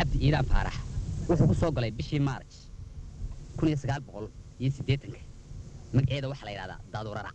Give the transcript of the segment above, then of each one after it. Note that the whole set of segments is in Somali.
cabdi iiraan faarax wuxuu ku soo galay bishii maarj kun iyo sagaal boqol iyo siddeetanka magaceeda waxaa la yidhahdaa daadurara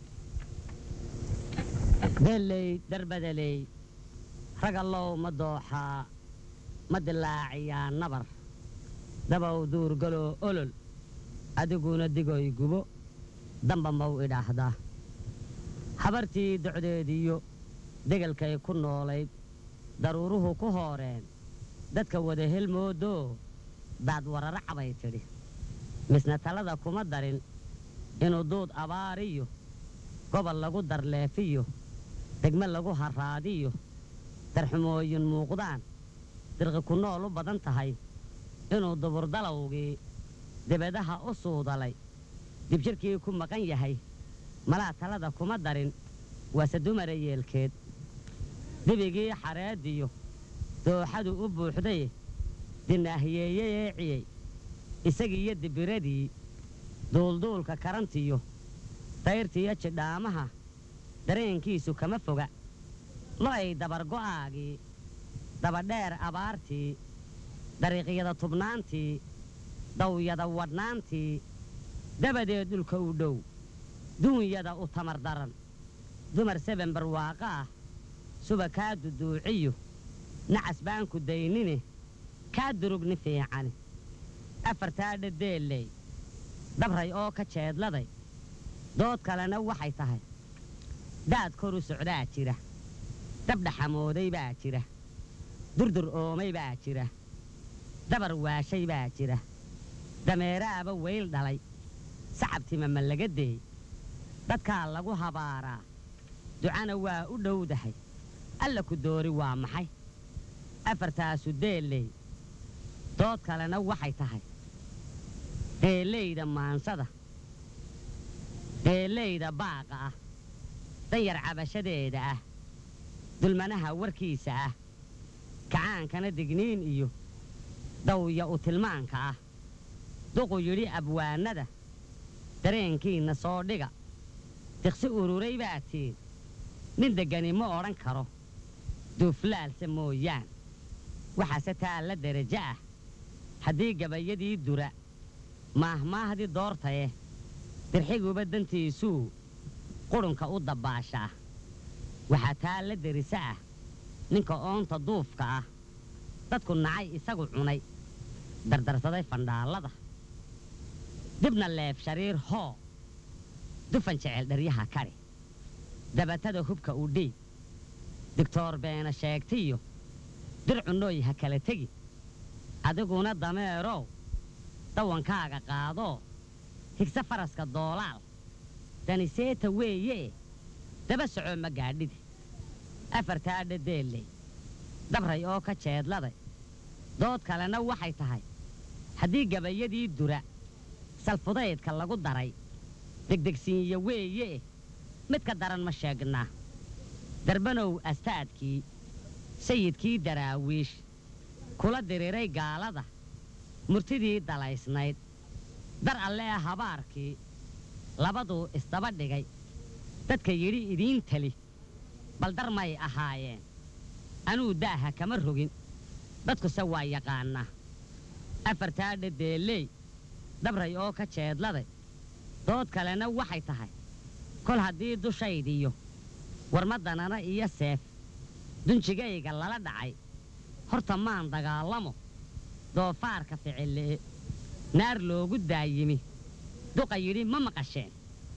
deelley darbadeley ragallow ma dooxaa ma dilaaciyaa nabar dabow duurgaloo olol adiguna digoy gubo damba mau idhaahdaa habartii docdeediyo degelkay ku noolayd daruuruhu ku hooreen dadka wada helmoodoo daad warara cabay tidhi misna talada kuma darin inuu duud abaariyo gobol lagu darleefiyo degme lagu harraadiyo darxumooyin muuqdaan dirqi ku nool u badan tahay inuu duburdalowgii debadaha u suudalay dibjirkii ku maqan yahay malaa talada kuma darin waase dumara yeelkeed dibigii xareediyo dooxadu u buuxday dinaahiyeeye eeciyey isagiiyo dibiradii duulduulka karantiyo dayrtiyo jidhaamaha dareenkiisu kama foga lo'ay dabargo'aagii dabadheer abaartii dariiqyada tubnaantii dawyada wadhnaantii dabadeed dhulka u dhow duunyada u tamar daran dumar seben barwaaqo ah suba kaa duduuciyo nacas baan ku daynine kaa durugni fiicani afartaa dhadeelley dabray oo ka jeedladay dood kalena waxay tahay daad koru socdaa jira dabdhaxamooday baa jira durdur oomay baa jira dabar waashay baa jira dameeraaba weyl dhalay sacabtima ma laga deey dadkaa lagu habaaraa ducana waa u dhowdahay alla ku doori waa maxay afartaasu deelley dood kalena waxay tahay deellayda maansada deellayda baaqa ah danyar cabashadeeda ah dulmanaha warkiisa ah kacaankana digniin iyo dawya u tilmaanka ah duqu yidhi abwaanada dareenkiinna soo dhiga diqsi ururay baa tiin nin deggani ma odhan karo duuflaalse mooyaan waxaase taalla derajo ah haddii gabayadii dura maahmaahdii doortaye dirxiguba dantiisuu qudhunka u dabbaashaa waxaa taalla derisa ah ninka oonta duufka ah dadku nacay isagu cunay dardarsaday fandhaallada dibna leeb shariir hoo dufan jecel dharyaha kadhi dabatada hubka u dhiib digtoor beena sheegtiyo dircunooy ha kala tegi adiguna dameerow dawankaaga qaadoo higse faraska doolaal daniseeta weeyee daba socoo ma gaadhidi afartaa dhadeelley dabray oo ka jeedladay dood kalena waxay tahay haddii gabayadii dura salfudaydka lagu daray degdegsiinya weeyee mid ka daran ma sheegnaa darbanow astaadkii sayidkii daraawiish kula diriiray gaalada murtidii dalaysnayd dar alle ee habaarkii labaduu isdaba dhigay dadka yidhi idiin teli bal dar may ahaayeen anuu daaha kama rogin dadkuse waa yaqaannaa afartaa dhadeelley dabray oo ka jeedladay dood kalena waxay tahay kol haddii dushaydiyo warmadanana iyo seef dunjigayga lala dhacay horta maan dagaallamo doofaarka ficille'e naar loogu daayimi duqa yidhi ma maqasheen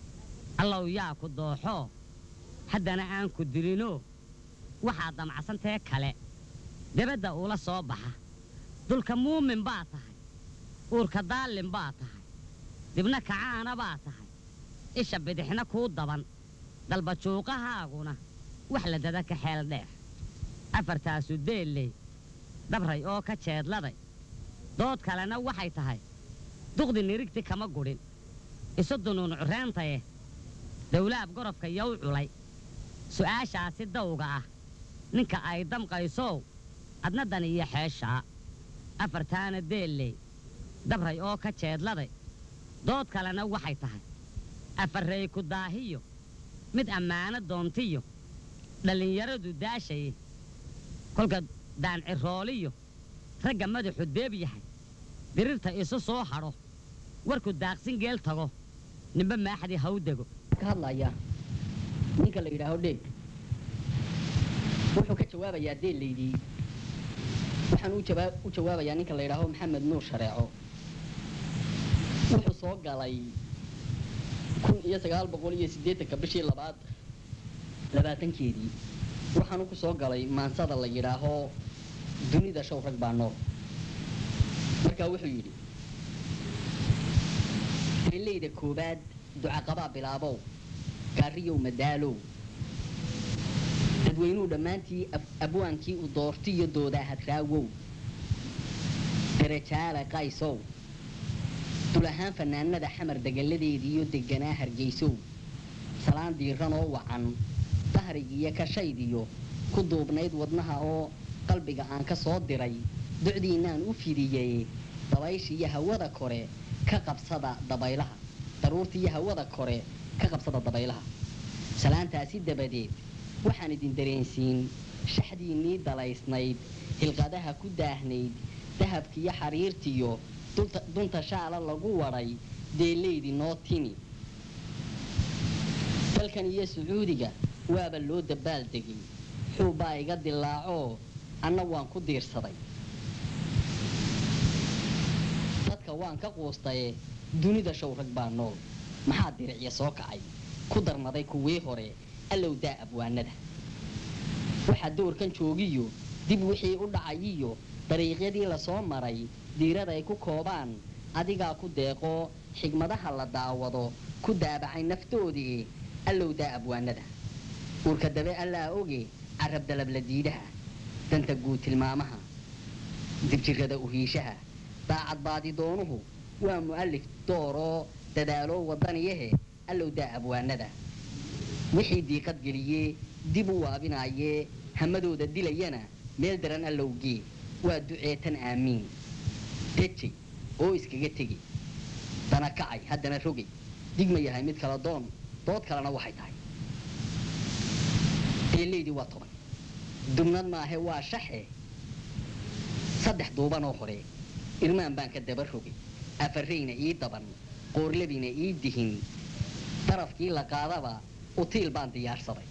allow yaa ku dooxoo haddana aan ku dilinoo waxaa damcadsantee kale debadda ula soo baxa dulka muumin baa tahay uurka daallin baa tahay dibna kacaana baa tahay isha bidixna kuu daban dalbajuuqahaaguna wax la dada ka xeel dheer afartaasu deelley dabray oo ka jeedladay dood kalena waxay tahay duqdi nirigti kama gudhin isu dunuun cureentaye dawlaab gorofka yow culay su'aashaasi dawga ah ninka ay damqaysow adna dan iyo xeeshaa afartaana deelley dabray oo ka jeedladay dood kalena waxay tahay afarrey ku daahiyo mid ammaano doontiyo dhallinyaradu daashaye kolka daancirooliyo ragga madaxu deeb yahay dirirta isu soo hadho warku daaqsin geel tago ninba maaxdii ha u dego ka hadlaya ninka la yidhaaho dheeg wuxuu ka jawaabayaa deellaydii waxaan u jawaa- u jawaabayaa ninka la yidhaaho maxamed nuur shareeco wuxuu soo galay kun iyo sagaal boqol iyo siddeetanka bishii labaad labaatankeedii waxaanu ku soo galay maansada la yidhaaho dunida show rag baa nool markaa wuxuu yidhi deellayda koowaad ducaqabaa bilaabow gaariyow madaalow dadweynuhu dhammaantii ab- abwaankii u doortiyo doodaa hadraawow darajaale qaysow dul ahaan fanaanada xamar degalladeediiyo deganaa hargeysow salaan diiranoo wacan dahrigiiyo kashaydiyo ku duubnayd wadnaha oo qalbiga aan ka soo diray ducdiinaan u fidiyey dabayshiiyo hawada kore ka qabsada dabaylaha daruurtiiyo hawada kore ka qabsada dabaylaha salaantaasi dabadeed waxaan idin dareensiin shaxdiinnii dalaysnayd hilqadaha ku daahnayd dahabkiiyo xariirtiyo dulta- dunta shaala lagu wadhay deellaydii noo timi dalkan iyo sacuudiga waaba loo dabaal degay xuubbaa iga dilaacoo anna waan ku diirsaday dadka waan ka quustaye dunida show rag baa nool maxaa diricya soo kacay ku darmaday kuwii hore allow daa abwaanada waxaa doorkan joogiyo dib wixii u dhacayiyo dariiqyadii lasoo maray diirada ay ku koobaan adigaa ku deeqoo xigmadaha la daawado ku daabacay naftoodii allow daa abwaanada uurka dabe allaa oge carab dalabla diidaha danta guud tilmaamaha dibjirrada uhiishaha daacad baadidoonuhu waa mu'allif dooroo dadaaloo wadaniyahe allow daa abwaanada wixii diiqad geliyee dib u waabinaayee hamadooda dilayana meel daran allowgee waa duceetan aamiin dejay oo iskaga tegay dana kacay haddana rogay digma yahay mid kala doon dood kalena waxay tahay deellaydii waa toban dubnad maahe waa shaxe saddex duubanoo hore irmaan baan ka daba rogay afarrayna ii daban qoorlabiina ii dihin darafkii la qaadaba utiil baan diyaarsaday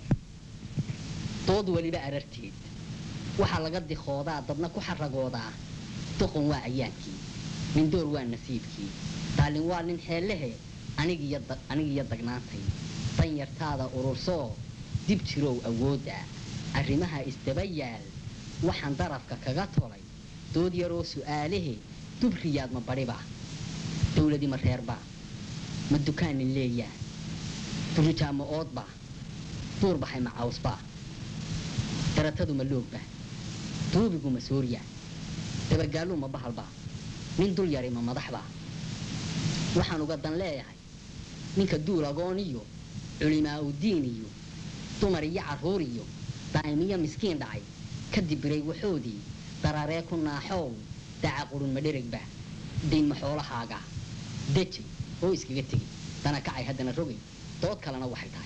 dood weliba ararteed waxaa laga dikoodaa dadna ku xaragoodaa doqon waa cayaankii mindoor waa nasiibkii daalin waa nin xeellehe anigiyo da- anigiyo dagnaantay danyartaada urursoo dib jirow awoodda arrimaha isdaba yaal waxaan darafka kaga tolay dood yaroo su'aalahe dubriyaad ma badhiba dawladii ma reerba ma dukaanin leeyaa durujaa ma oodba duur baxay ma cawsba daratadu ma loogba duubigu ma soorya dabagaallu ma bahalba nin dul yari ma madaxba waxaan uga dan leeyahay ninka duul agoon iyo culimaa udiin iyo dumar iyo carruur iyo daa'imiyo miskiin dhacay ka dibiray waxoodii dararee ku naaxow daca qurun ma dherigba dayn ma xoolahaaga dejay oo iskaga tegay dana kacay haddana rogay dood kalena waxay tahay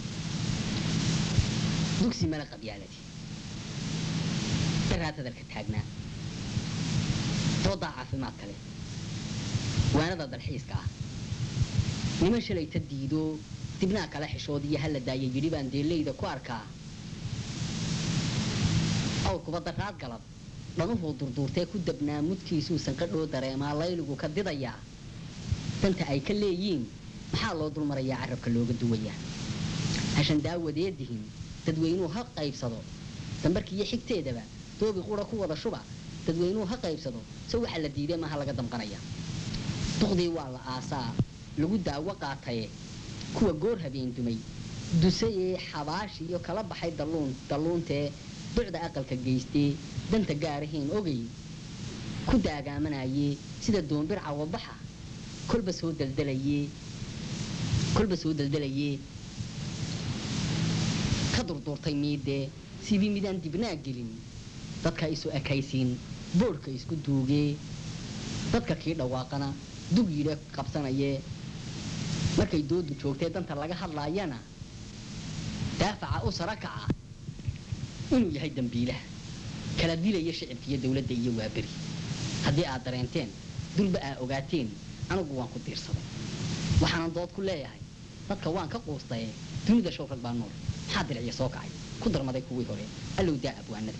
dugsi mala qabyaaladi daraad hadalka taagnaa doodaa caafimaad kale waanada dalxiiska ah niman shalayta diido dibnaa kala xishood iyo hala daaya yidhi baan deellayda ku arkaa awrkuba daraad galab dhanuhuu durduurtee ku dabnaa mudkiisuu sanqadhoo dareemaa layligu ka didayaa danta ay ka leeyiin maxaa loo dulmarayaa carabka looga duwayaa hashan daawadeedihin dadweynuhu ha qaybsado dambarkiiyo xigteedaba doobi qura ku wada shuba dadweynuhu ha qaybsado se waxaa la diiday maaha laga damqanaya duqdii waa la aasaa lagu daawo qaataye kuwa goor habeen dumay dusayee xabaashi iyo kala baxay dalluun dalluuntee ducda aqalka geystee danta gaarahiin ogay ku daagaamanayee sida doombir cawabaxa kolba soo daldalayee kolba soo daldalayee ka durduurtay miidee sidii midaan dibnaa gelin dadka isu ekaysiin boodhka isku duugee dadka kii dhawaaqana dug yidhe qabsanayee markay doodu joogtee danta laga hadlaayana daafaca u sara kaca inuu yahay dambiilaha kala dilaya shicibka iyo dowladda iyo waaberi haddii aad dareenteen dulba aa ogaateen anigu waan ku diirsaday waxaanan dood ku leeyahay dadka waan ka quustaye dunida show rag baa nool maxaa diriciya soo kacay ku darmaday kuwii hore allow daa abwaanada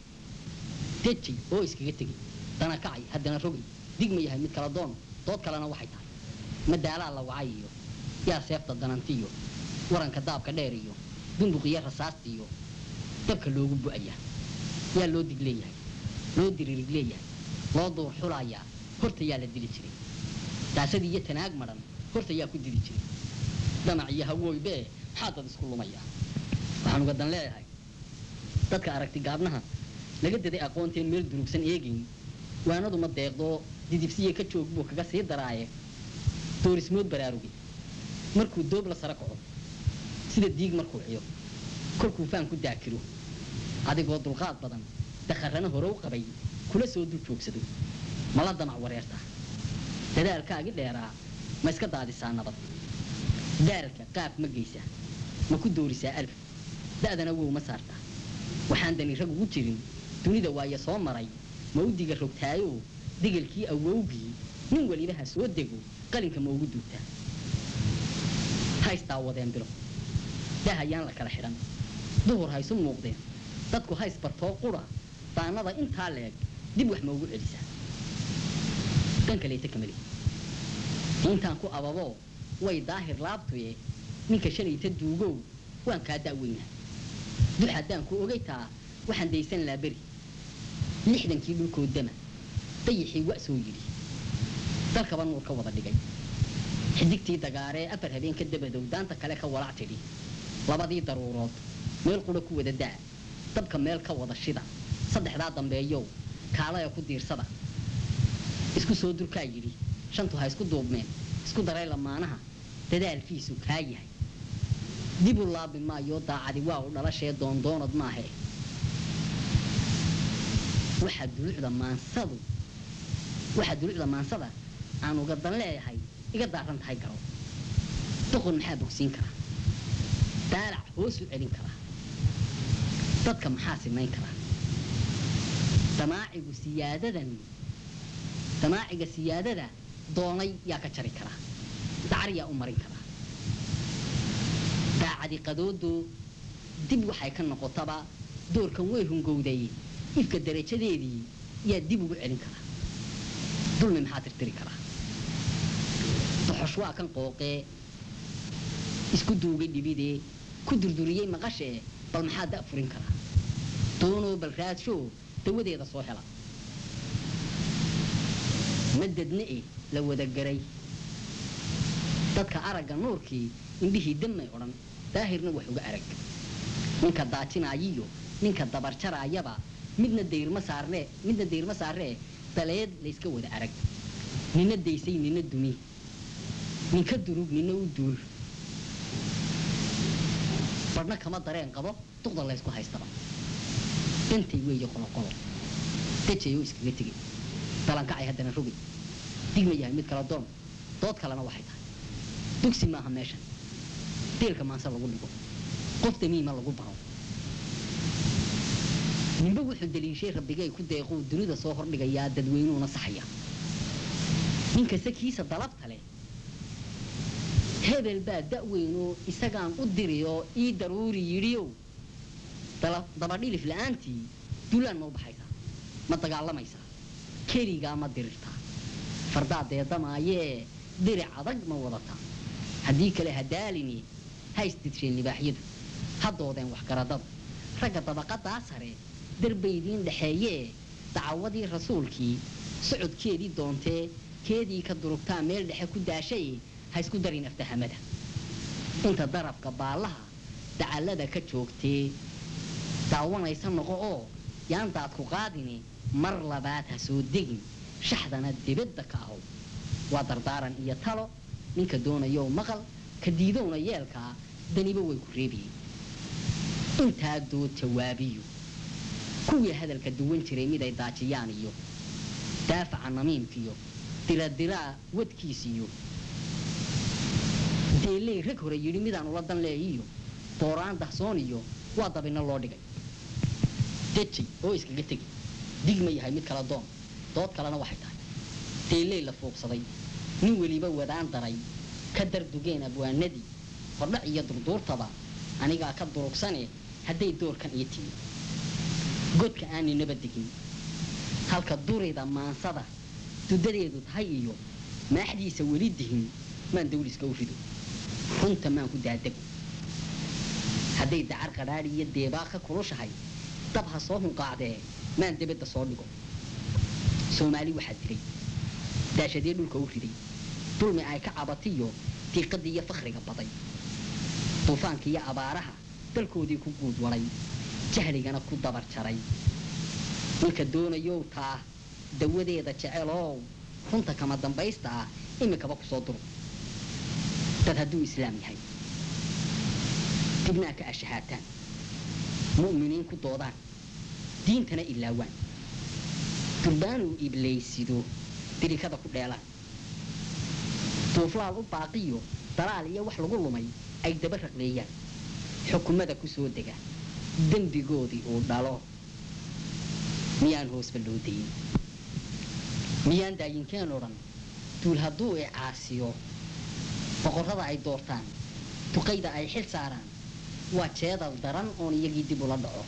deji oo iskaga tegi dana kacay haddana rogay digma yahay mid kala doono dood kalena waxay tahay madaalaa la wacay iyo yaa seefta danantiyo waranka daabka dheer iyo bunduqiyo rasaasta iyo dabka loogu bu'ayaa yaa loo dig leeyahay loo diririg leeyahay loo duur xulayaa horta yaa la dili jiray daasadii iyo tanaag madhan horta yaa ku dili jiray damac iyo hawooybee maxaa dad isku lumaya waxaan uga dan leeyahay dadka aragti gaabnaha laga daday aqoonteen meel durugsan eegayn waanadu ma deeqdoo didibsiya ka joog buu kaga sii daraaye doorismood baraarugay markuu doob la sara kaco sida diig markuu ciyo kolkuu faan ku daakiro adigoo dulqaad badan dakharrana hore u qabay kula soo dul joogsado mala damac wareerta dadaalkaagi dheeraa ma iska daadisaa nabad daalka qaab ma geysa ma ku doorisaa alf da'dana wow ma saartaa waxaan dani rag ugu jirin dunida waaye soo maray ma u diga rogtaayo digalkii awowgii nin weliba ha soo dego qalinka ma ugu duugtaa haystaa wadeen bilo dah ayaan la kala xidhan duhur haysu muuqdeen dadku hays bartoo qura daanada intaa leeg dib wax ma ugu celisaa dhan kaleeta kamali intaan ku ababo way daahir laabtuye ninka shalayta duugow waan kaa da'weynaha dux haddaan ku ogaytaa waxaan daysan laa beri lixdankii dhulkood dama dayixii wa soo yidhi dalkaba nuur ka wada dhigay xidigtii dagaaree afar habeen ka dabadow daanta kale ka walac tidhi labadii daruurood meel qura ku wada daa dabka meel ka wada shida saddexdaa dambeeyow kaalaya ku diirsada isku soo durkaa yidhi shantu ha isku duubmeen isku daray lamaanaha dadaalkiisu kaa yahay dib u laabi maayo daacadi waa u dhalashee doondoonad maahe waxaa dulucda maansadu waxaa dulucda maansada aan uga dan leeyahay iga daaran tahay garo doqon maxaa bogsiin karaa daalac hoos u celin karaa dadka maxaa simayn karaa damaacigu siyaadadan damaaciga siyaadada doonay yaa ka jari karaa dacar yaa u marin karaa daacadi qadoodo dib waxay ka noqotaba doorkan way hungowday ifka darajadeedii yaa dib ugu celin karaa dulmi maxaa tirtiri karaa doxosh waa kan qooqee isku duugay dhibidee ku durduriyey maqashee bal maxaa da' furin karaa doonoo bal raadsho dawadeeda soo hela madadna e la wada garay dadka aragga nuurkii indhihii dammay odhan daahirna wax uga arag ninka daajinaayiyo ninka dabarjaraayaba midna dayrma saarnee midna dayrma saarnee daleed layska wada arag nina daysay nina dumi ninka durug nina u duul badhna kama dareen qabo duqda laysku haystaba dantay weeye qoloqolo dejayoo iskaga tegay dalankacay haddana rogay digma yahay mid kala doon dood kalena waxay tahay dugsi maaha meeshan deelka maanse lagu dhigo qof damiima lagu baro ninba wuxuu daliishay rabbigay ku deequu dunida soo hordhigayaa dadweynuuna saxaya ninkasta kiisa dalabta leh hebel baa da'weynoo isagaan u diriyoo ii daruuri yidhiyow dabadhilif la'aantii dulaan ma u baxaysaa ma dagaalamaysaa keligaa ma dirirtaa fardaa deedamaayee diric adag ma wadataa haddii kale hadaalini ha isdidsheen libaaxyadu ha doodeen waxgaradada ragga dabaqadaa sare darbaydiin dhexeeyee dacawadii rasuulkii socodkeedii doontee keedii ka durugtaa meel dhexe ku daashay ha isku darin aftahamada inta darabka baallaha dacallada ka joogtee daawanaysa noqo oo yaan daadku qaadini mar labaad ha soo degin shaxdana dibadda ka ahow waa dardaaran iyo talo ninka doonayow maqal ka diidowna yeelkaa daniba way ku reebayeen intaa dood jawaabiyo kuwii hadalka duwan jiray miday daajiyaan iyo daafaca namiimkiyo diradiraa wadkiisiyo deelley rag hore yidhi midaan ula dan leeyiyo booraan dahsoon iyo waa dabinno loo dhigay dejay oo iskaga tegi digma yahay mid kala doon dood kalena waxay tahay deelley la fuuqsaday nin weliba wadaan daray ka dardugeen abwaanadii hordhac iyo durduurtaba anigaa ka durugsane hadday doorkan ii timi godka aaninaba degin halka durida maansada dudadeedu tahay iyo maaxdiisa weli dihin maan dawliska u rido runta maan ku daadego hadday dacar qadhaadhi iyo deebaa ka kulushahay dab ha soo hunqaacdee maan debadda soo dhigo soomaali waxaa diray daashadee dhulka u riday dulmi ay ka cabatiyo diiqadii iyo fakhriga baday duufaanka iyo abaaraha dalkoodii ku guud waday jahligana ku dabar jaray ninka doonayow taa dawadeeda jecelow runta kama dambaysta ah imikaba ku soo duro dad hadduu islaam yahay dibnaa ka ashahaataan mu'miniin ku doodaan diintana ilaawaan durbaanuu iblaysido dirikada ku dheelaan duuflaal u baaqiyo dalaal iyo wax lagu lumay ay daba raqleeyaan xukumada ku soo dega dembigoodii uu dhalo miyaan hoosba loo dayin miyaan daayinkeen odhan duul hadduu i caasiyo boqorrada ay doortaan duqayda ay xil saaraan waa jeedal daran oon iyagii dib ula dhaco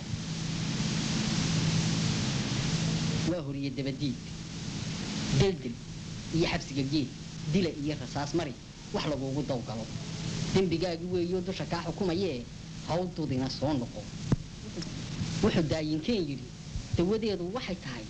waa horiye dabadiid deldel iyo xabsiga geed dila iyo rasaas mari wax laguugu dawgalo dembigaagi weeyo dusha kaa xukumayee hawdudina soo noqo wuxuu daayinkeen yidhi dawadeedu waxay tahay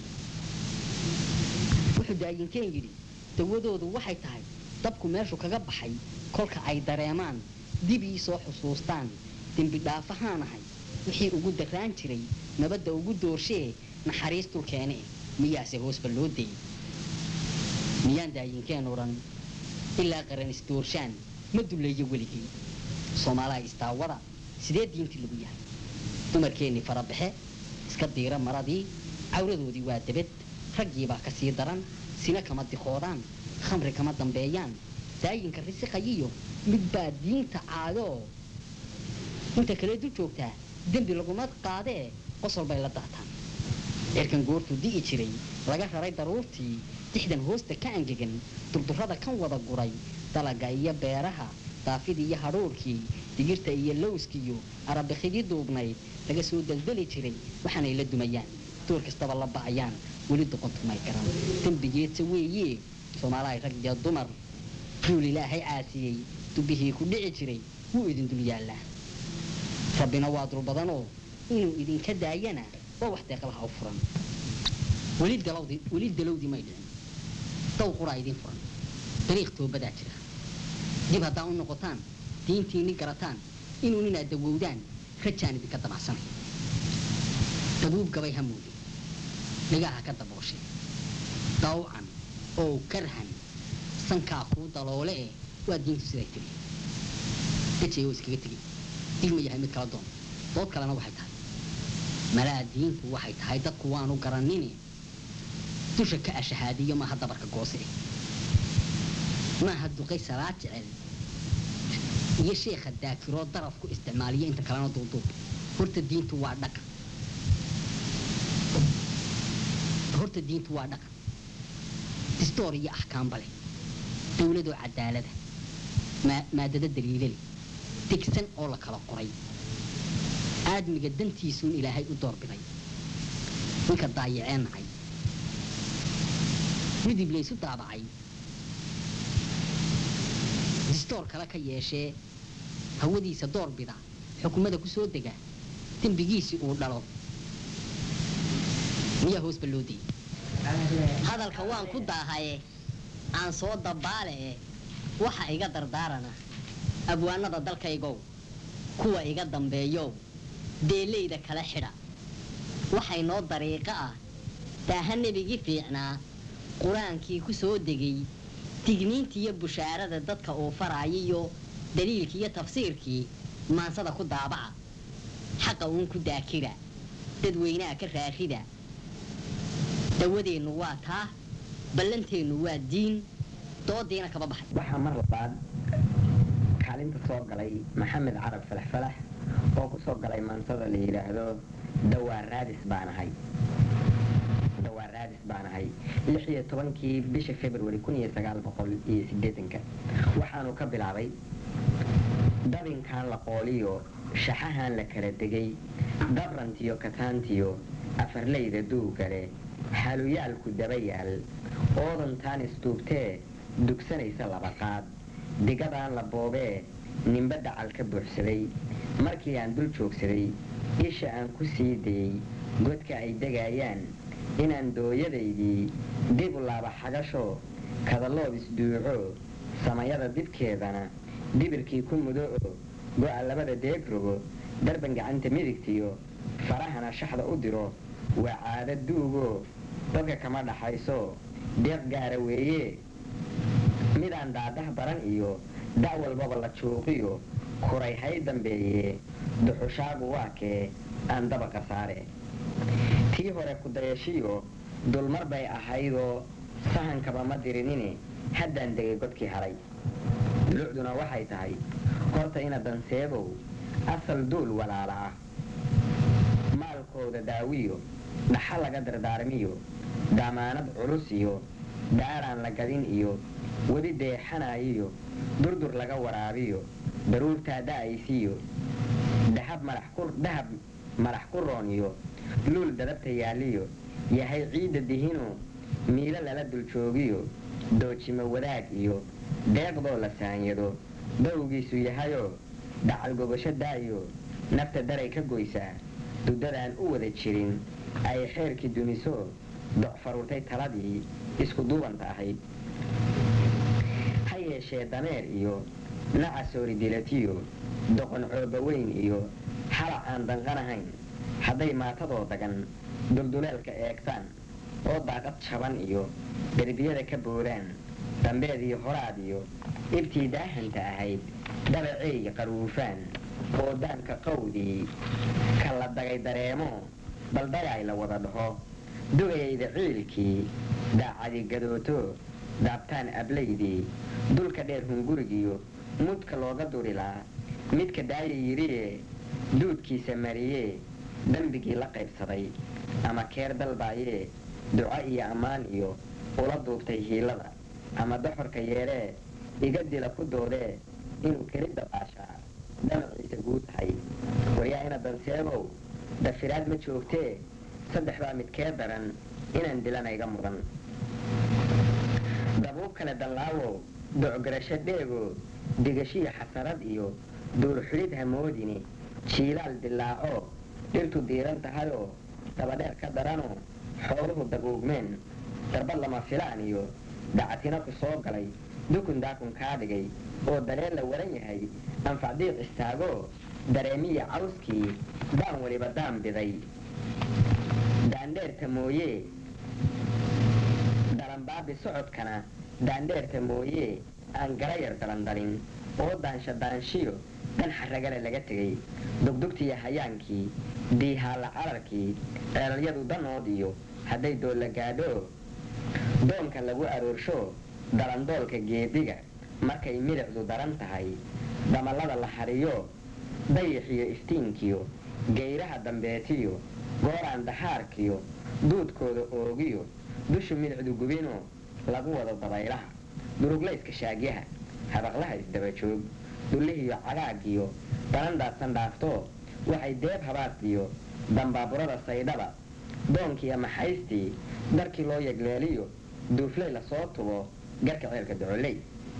wuxuu daayinkeen yidhi dawadoodu waxay tahay dabku meeshu kaga baxay kolka ay dareemaan dib ii soo xusuustaan dembi dhaafahaanahay wixii ugu darraan jiray nabadda ugu doorshee naxariis dulkeene miyaase hoosba loo dayay miyaan daayinkeen odhan ilaa qaran isdoorshaan ma dulleeyo weligii soomaalaha istaawada sidee diintii lagu yahay dumarkeennii farabaxe iska diira maradii cawradoodii waa debed raggiibaa ka sii daran sina kama dikoodaan khamri kama dambeeyaan daayinka risiqayiyo mid baa diinta caadoo inta kale du joogtaa dembi laguma qaadee qosol bay la daataan cirkan goortuu di'i jiray laga raray daruurtii dixdan hoosta ka angegan durdurrada kan wada guray dalaga iyo beeraha daafidii iyo hadhuurkii digirta iyo lowskiiyo arabikidii duubnayd laga soo daldali jiray waxaanay la dumayaan door kastaba la ba'ayaan weli doqontumay garan dembigeedsa weeye soomaalahay rag iyo dumar duul ilaahay caasiyey dubbihii ku dhici jiray wuu idin dul yaallaa rabbina waa dul badanoo inuu idinka daayana waa wax deeqlaha u furan weli dalawdi weli dalowdii may dhicin daw quraa idin furan dariiq toobadaa jira dib haddaa u noqotaan diintiinni garataan inuu inaad dawowdaan rajaan idinka damacsanay dabuub gabay ha moodin dhagaha ka dabooshay dawcan oo karhan sankaa kuu daloole eh waa diintu siday tiri dajay oo iskaga tegay dib ma yahay mid kala doon dood kalena waxay tahay malaa diintu waxay tahay dadku waanu garanini dusha ka ashahaadiyo maaha dabarka goose maaha duqay salaad jecel iyo sheekha daakiroo daraf ku isticmaaliya inta kalena duuduub horta diintu waa dhaqan horta diintu waa dhaqan distoor iyo axkaamba leh dawladoo cadaalada maa- maadado daliilale degsan oo la kala qoray aadmiga dantiisuun ilaahay u doorbiday ninka daayaceen nacay midib laysu daabacay distoor kale ka yeeshee hawadiisa doorbida xukumada ku soo dega dembigiisii uu dhalo miyaa hoosba loo dayay hadalka waan ku daahaye aan soo dabaale e waxa iga dardaarana abwaanada dalkaygow kuwa iga dambeeyow deelayda kala xidha waxay noo dariiqo ah daaha nebigii fiicnaa qur-aankii ku soo degay digniintiiyo bushaarada dadka uu faraayiyo daliilkii iyo tafsiirkii maansada ku daabaca xaqa uun ku daakira dadweynaha ka raarida dawadeennu waa taa ballanteennu waa diin doodiina kaba baxay waxaa mar labaad kaalinta soo galay maxamed carab falax falax oo ku soo galay maansada la yidhaahdo dawaa raadis baan ahay dawaa raadis gaaris baan ahay lix iyo tobankii bisha february kun iyo sagaal boqol iyo siddeetanka waxaanu ka bilaabay dabinkan la qooliyo shaxahan la kala degay dabrantiyo kataantiyo afarleyda duugale xaluyaalku daba yaal oodantaan istuubtee dugsanaysa laba qaad digadaan la boobee nimba dacal ka buuxsaday markii aan dul joogsaday isha aan ku sii dayey godka ay degayaan inaan dooyadaydii dib u laaba xagasho kadaloob isduuco samayada dibkeedana dibirkii ku mudo oo go'a labada deeg rogo darban gacanta midigtiyo farahana shaxda u diro waa caado duugoo dadka kama dhaxayso deeq gaara weeye midaan daadah baran iyo da' walbaba la juuqiyo kuray hay dambeeye duxushaagu waa kee aan dabaqa saare tii hore kudayashiyo dulmar bay ahaydoo sahankaba ma dirinine haddaan degay godkii haray dulucduna waxay tahay horta ina danseebow asal duul walaala ah maalkooda daawiyo dhaxa laga dardaarmiyo damaanad culus iyo daaraan la gadin iyo weli deexanayiyo durdur laga waraabiyo daruurtaa da'aysiyo dahab madax ku dahab madax ku roon iyo luul dadabta yaaliyo yahay ciidda dihino miilo lala dul joogiyo doojimo wadaag iyo deeqdoo la saanyado dawgiisu yahayoo dacal gobasho daayo nafta daray ka goysaa duddadaan u wada jirin ay xeerkii duniso doc faruurtay taladii isku duubanta ahayd ha yeeshee dameer iyo nacasoori dilatiyo doqon cooba weyn iyo xalac aan danqanahayn hadday maatadoo dagan dulduleelka eegtaan oo daaqad jaban iyo derbiyada ka boodaan dambeed iyo horaad iyo ibtii daahanta ahayd dhabaceey qaruufaan oo daanka qawdii ka la dagay dareemo baldagaay la wada dhaho dugayayda ciilkii daacadi gadooto daabtaan ablaydii dulka dheer hungurigiyo mudka looga durilaa midka daaya yidhiye duudkiisa mariyee dembigii la qaybsaday ama keer dalbaayee duco iyo ammaan iyo ula duubtay hiilada ama doxorka yeedhee iga dila ku doodee inuu keli dabaashaa damaciisa guud tahay waryaa ina danseebow dafiraad ma joogtee saddex baa midkee daran inaan dilana iga mudan dabuub kale dallaawo docgarasho dheego digashiya xasarad iyo duurxulid hamoodini jiilaal dilaaco dhirtu diiran tahayoo dabadheer ka daranoo xooluhu daguugmeen darbad lama filaan iyo dacatina ku soo galay dukun daakun kaa dhigay oo dareen la waran yahay anfacdiiq istaagoo dareemiya cawskii daan weliba daan biday daandheerta mooyee dalanbaabi socodkana daandheerta mooyee aan garayar dalandalin oo daansha daanshiyo dan xaragale laga tegay dugdugtiyo hayaankii diihaalla cararkii ceelalyadu danood iyo hadday doolla gaadho doonka lagu aroorsho dalandoolka geediga markay midicdu daran tahay damallada la hariyo dayixiyo iftiinkiyo geyraha dambeetiyo gooraan daxaarkiyo duudkooda oogiyo dushu midicdu gubinoo lagu wado dabaylaha duruglayska shaagyaha habaqlaha isdabajoog dullihiyo cagaagiyo balandhaadsan dhaaftoo waxay deeb habaasiyo dambaaburada saydhaba doonkiiyo maxaystii darkii loo yegleeliyo duufley lasoo tubo garka ceelka docoley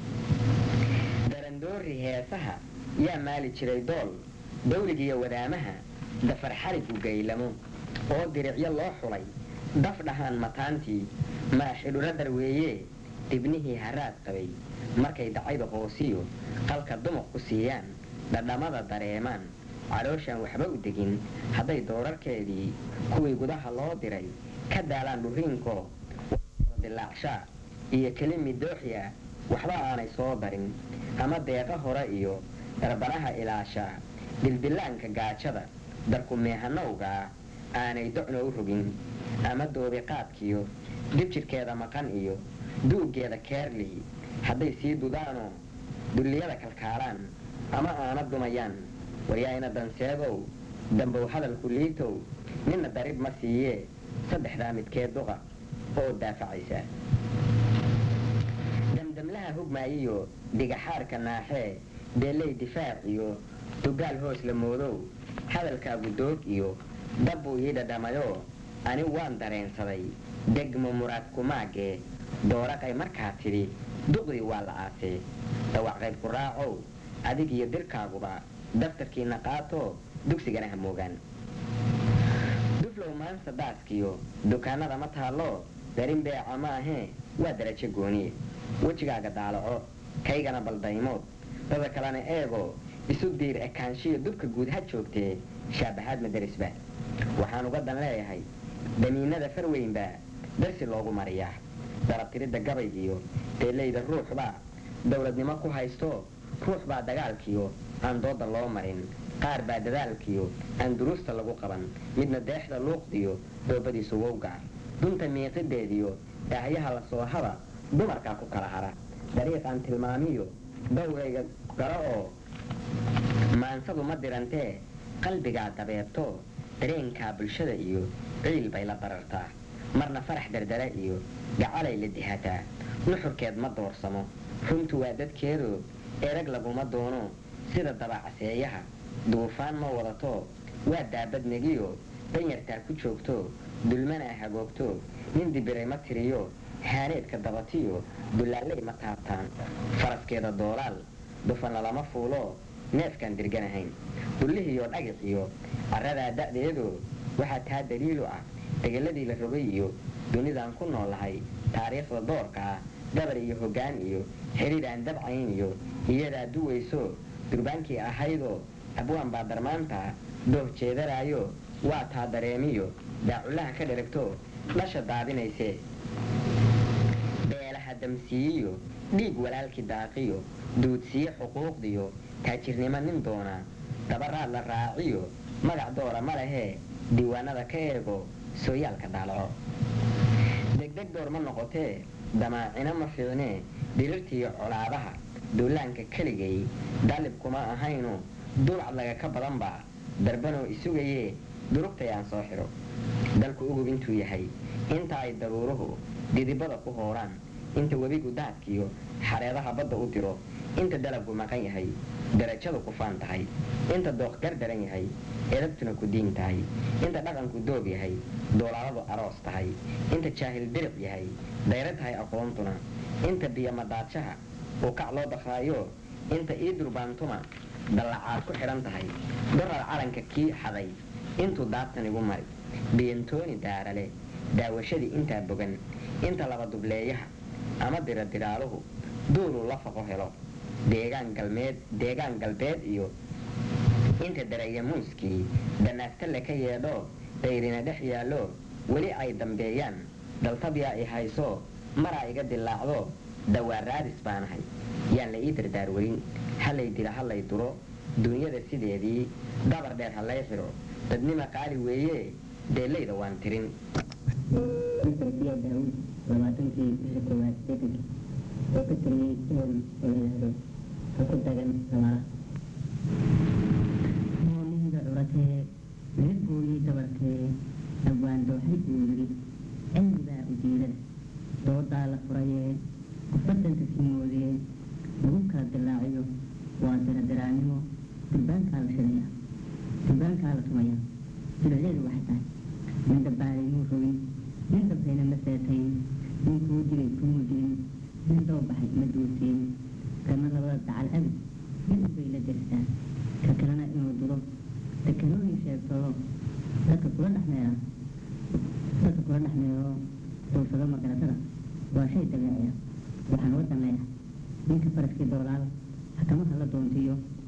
darandoori heesaha yaa maali jiray dool dawligiiyo wadaamaha dafar xarigu gaylamo oo diricyo loo xulay daf dhahaan mataantii maaxidhura darweeye dibnihii haraad qabay markay dacayda hoosiyo qalka dumuq ku siiyaan dhadhamada dareemaan calooshaan waxba u degin hadday doorarkeedii kuwii gudaha loo diray ka daalaan dhuriinkoo dilaacshaa iyo keli midooxya waxba aanay soo darin ama deeqa hore iyo darbanaha ilaashaa dildillaanka gaajada darku meehanowgaa aanay docno u rogin ama doobiqaadkiyo dibjirhkeeda maqan iyo duuggeeda keerlii hadday sii dudaanoo dulliyada kalkaalaan ama aana dumayaan waryaayna danseegow dambow hadalku liitow ninna darib ma siiyee saddexdaa midkee duqa oo daafacaysa damdamlaha hugmaayiyo dhigaxaarka naaxee beeley difaac iyo dugaal hoos la moodow hadalkaagu doog iyo dabbuu ii dhadhamayo ani waan dareensaday degmo muraad kumaagee dooraqay markaa tidhi duqdii waa la aasee dawacqayd ku raacow adig iyo dirkaaguba daftarkiina qaato dugsigana ha moogaan duflow maansa daaskiyo dukaanada ma taallo darin beeca ma ahee waa darajo gooniye wejigaaga daalaco kaygana baldaymood dada kalena eego isu diir ekaanshiyo dubka guud ha joogtee shaabahaad madarisba waxaan uga dan leeyahay damiinada farweynba darsi loogu mariyaa darabtiridda gabaygiyo deelayda ruuxbaa dowladnimo ku haysto ruux baa dagaalkiyo aan dooda loo marin qaar baa dadaalkiyo aan duruusta lagu qaban midna deexda luuqdiyo doobadiisu wowgaar dunta miiqideediyo daahyaha la soo haba dumarkaa ku kala hara dariiqaan tilmaamiyo dowrayga garo oo maansadu ma dirantee qalbigaa dabeebto dareenkaa bulshada iyo ciil bay la barartaa marna farax dardara iyo gacalay la dihataa nuxurkeed ma doorsamo runtu waa dadkeedu erag laguma doono sida dabacaseeyaha duufaan ma wadato waa daabadnegiyo danyartaa ku joogto dulmanaa hagoogto nin dibiray ma tiriyo haaneedka dabatiyo dullaaley ma taabtaan faraskeeda doolaal dufana lama fuulo neefkaan dirganahayn dullihiiyo dhagaxiyo carradaa da'deedu waxaa taa daliilu ah degeladii la rogay iyo dunidaan ku noolahay taariikhda doorka ah gabar iyo hoggaan iyo xidhiir aan dabcayn iyo iyadaa duwayso durbaankii ahaydoo abwaan baa darmaanta dooh jeedaraayo waa taa dareemiyo daaculaha ka dheragto dhasha daadinayse beelaha damsiiyiyo dhiig walaalkii daaqiyo duudsiye xuquuqdiyo taajirnimo nin doona dabaraad la raaciyo magac doora ma lehee diiwaanada ka eego sooyaalka daalaco degdeg door ma noqotee damaacino ma fiicnee dirirtiiyo colaadaha duulaanka keligay daalib kuma ahayno dulcad laga ka badan baa darbanoo isugayee durugtay aan soo xidho dalku ugub intuu yahay inta ay daruuruhu didibada ku hooraan inta webigu daadkiyo xareedaha badda u diro inta dalabku maqan yahay darajadu ku faan tahay inta dooq gardaran yahay edabtuna ku diin tahay inta dhaqanku doog yahay doolaaladu aroos tahay inta jaahil diric yahay dayra tahay aqoontuna inta biyomadaadshaha uu kac loo dakraayo inta ii durbaantuma dallacaad ku xidhan tahay dorar calanka kii xaday intuu daabtan igu mari biyantooni daarale daawashadii intaa bogan inta laba dubleeyaha ama diradiraaluhu duuluu la faqo helo deegaan galmeed deegaan galbeed iyo inta dareeya muuskii danaagtalle ka yeedho dayrina dhex yaallo weli ay dambeeyaan daltabyaa i hayso maraa iga dilaacdo dawaa raadis baanahay yaan la ii dardaarweyn halay dila halay duro duunyada sideedii dabar dheer ha lay xidho dadnima qaali weeye deellayda waan tirin Infantiya Daawud labaatankii bisha koowaad seetankii oo ka tiriyey soon oo la yidhaahdo ha ku dagan samaara moolihiga curatee laga gooyey dabarkee dhawaan dooxay buu yidhi cilmibaa ujeedada doodaa la furayee qofbadanka kimoodee lagu kala dilaaciyo waa diradiraanimo durbaankaa la shidaya durbaankaa la tumaya dulaceedu waxay tahay nin dabaalay muu rogin nin dabbayna ma seetayn nin kuu dilay kumuu dilin nin doo baxay ma duusiin kana labada dacal abid mid bay la derisaa ka kalena inuu dilo dekanooyin sheegtoo dadka kula dhexmeera dadka kula dhexmeero duulsado magaratada waa shay dabeeciya waxaan uga daneeya ninka faraskii doolaal xakamaha la doontiyo